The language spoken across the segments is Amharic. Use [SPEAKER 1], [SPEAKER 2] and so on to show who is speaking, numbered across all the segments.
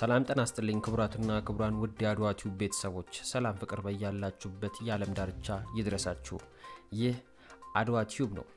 [SPEAKER 1] ሰላም ጤና ይስጥልኝ ክቡራትና ክቡራን ውድ የአድዋ ቲዩብ ቤተሰቦች ሰላም ፍቅር በያላችሁበት የዓለም ዳርቻ ይድረሳችሁ። ይህ አድዋ ቲዩብ ነው።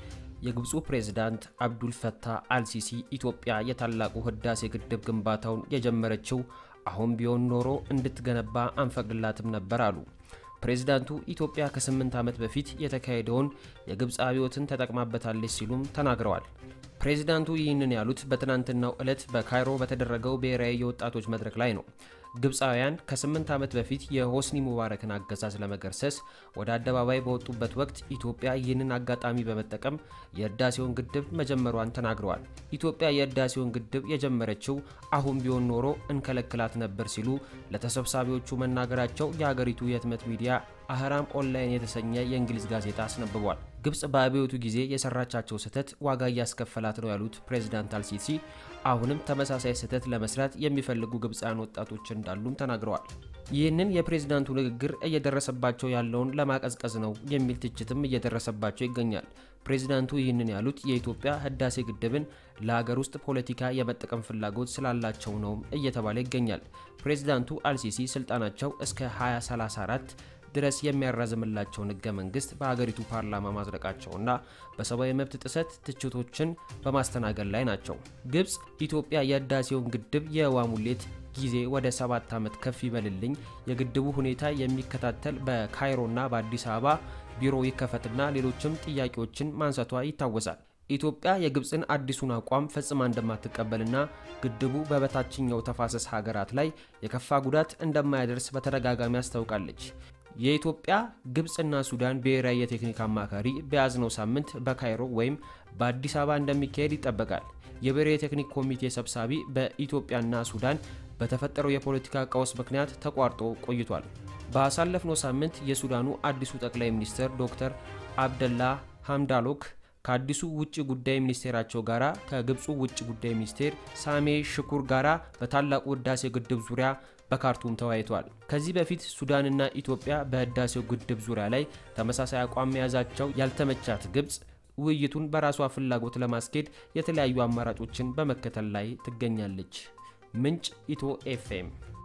[SPEAKER 1] የግብፁ ፕሬዝዳንት አብዱል ፈታህ አልሲሲ ኢትዮጵያ የታላቁ ህዳሴ ግድብ ግንባታውን የጀመረችው አሁን ቢሆን ኖሮ እንድትገነባ አንፈቅድላትም ነበር አሉ። ፕሬዝዳንቱ ኢትዮጵያ ከስምንት ዓመት በፊት የተካሄደውን የግብፅ አብዮትን ተጠቅማበታለች ሲሉም ተናግረዋል። ፕሬዚዳንቱ ይህንን ያሉት በትናንትናው ዕለት በካይሮ በተደረገው ብሔራዊ የወጣቶች መድረክ ላይ ነው። ግብፃውያን ከስምንት ዓመት በፊት የሆስኒ ሙባረክን አገዛዝ ለመገርሰስ ወደ አደባባይ በወጡበት ወቅት ኢትዮጵያ ይህንን አጋጣሚ በመጠቀም የህዳሴውን ግድብ መጀመሯን ተናግረዋል። ኢትዮጵያ የህዳሴውን ግድብ የጀመረችው አሁን ቢሆን ኖሮ እንከለክላት ነበር ሲሉ ለተሰብሳቢዎቹ መናገራቸው የሀገሪቱ የህትመት ሚዲያ አህራም ኦንላይን የተሰኘ የእንግሊዝ ጋዜጣ አስነብቧል። ግብፅ በአብዮቱ ጊዜ የሰራቻቸው ስህተት ዋጋ እያስከፈላት ነው ያሉት ፕሬዚዳንት አልሲሲ አሁንም ተመሳሳይ ስህተት ለመስራት የሚፈልጉ ግብፃውያን ወጣቶች እንዳሉም ተናግረዋል። ይህንን የፕሬዝዳንቱ ንግግር እየደረሰባቸው ያለውን ለማቀዝቀዝ ነው የሚል ትችትም እየደረሰባቸው ይገኛል። ፕሬዝዳንቱ ይህንን ያሉት የኢትዮጵያ ህዳሴ ግድብን ለሀገር ውስጥ ፖለቲካ የመጠቀም ፍላጎት ስላላቸው ነውም እየተባለ ይገኛል። ፕሬዝዳንቱ አልሲሲ ስልጣናቸው እስከ 2034 ድረስ የሚያራዝምላቸውን ህገ መንግስት በሀገሪቱ ፓርላማ ማጽደቃቸውና በሰብአዊ መብት ጥሰት ትችቶችን በማስተናገድ ላይ ናቸው። ግብፅ ኢትዮጵያ የህዳሴውን ግድብ የውሃ ሙሌት ጊዜ ወደ ሰባት ዓመት ከፍ ይበልልኝ፣ የግድቡ ሁኔታ የሚከታተል በካይሮና በአዲስ አበባ ቢሮ ይከፈትና ሌሎችም ጥያቄዎችን ማንሳቷ ይታወሳል። ኢትዮጵያ የግብፅን አዲሱን አቋም ፈጽማ እንደማትቀበልና ግድቡ በበታችኛው ተፋሰስ ሀገራት ላይ የከፋ ጉዳት እንደማያደርስ በተደጋጋሚ አስታውቃለች። የኢትዮጵያ ግብፅና ሱዳን ብሔራዊ የቴክኒክ አማካሪ በያዝነው ሳምንት በካይሮ ወይም በአዲስ አበባ እንደሚካሄድ ይጠበቃል። የብሔራዊ የቴክኒክ ኮሚቴ ሰብሳቢ በኢትዮጵያና ሱዳን በተፈጠረው የፖለቲካ ቀውስ ምክንያት ተቋርጦ ቆይቷል። ባሳለፍነው ሳምንት የሱዳኑ አዲሱ ጠቅላይ ሚኒስትር ዶክተር አብደላ ሐምዳሎክ ከአዲሱ ውጭ ጉዳይ ሚኒስቴራቸው ጋራ ከግብፁ ውጭ ጉዳይ ሚኒስቴር ሳሜ ሽኩር ጋራ በታላቁ ህዳሴ ግድብ ዙሪያ በካርቱም ተወያይተዋል። ከዚህ በፊት ሱዳንና ኢትዮጵያ በህዳሴው ግድብ ዙሪያ ላይ ተመሳሳይ አቋም መያዛቸው ያልተመቻት ግብፅ ውይይቱን በራሷ ፍላጎት ለማስኬድ የተለያዩ አማራጮችን በመከተል ላይ ትገኛለች። ምንጭ ኢትዮ ኤፍኤም